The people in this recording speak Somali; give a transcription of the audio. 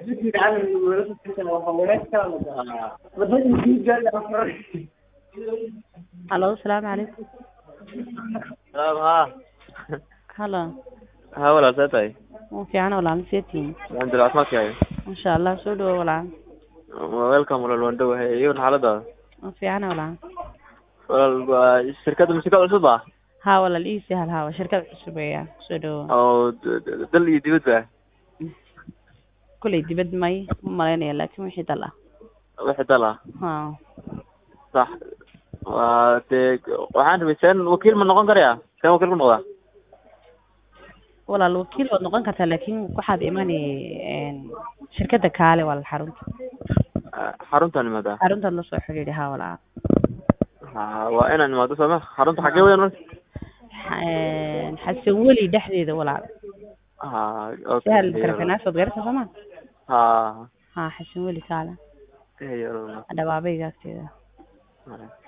halo asalaamu calaykum salaam haa halo haa walaal see tahay waa fiican walaal maseetiin alxamdulillah caafimaadkaaga masha allah soo dhawo walaal welcome walaal waan dhowahay iyawan xaaladaada waa fiican walaal walaal waa shirkadda musika cusub ah haa walaal ii sahal haa waa shirkad cusub weeyaan soo dhawo oo d- d- dal iyo dibadba kuley dibad may ma malaynaya laakin wixii dal ah wixii dal ah haa sax waa dee waxaan rabay seen wakiil ma noqon karaya seen wakiil ku noqdaa walaal wakiil waad noqon kartaa laakin waxaad imani shirkadda kaale walaal xarunta xaruntaan imaadaa xaruntaad la soo xidhiidhi haa walaal ha waa inaan imaado sooma xarunta xagee weyan marka Xa- xasan weli dhexdeeda walaal ha okay sahal karfinaas waad garata sooma ha haa xasan weli kaale eyo dhawaabayga agteeda walaal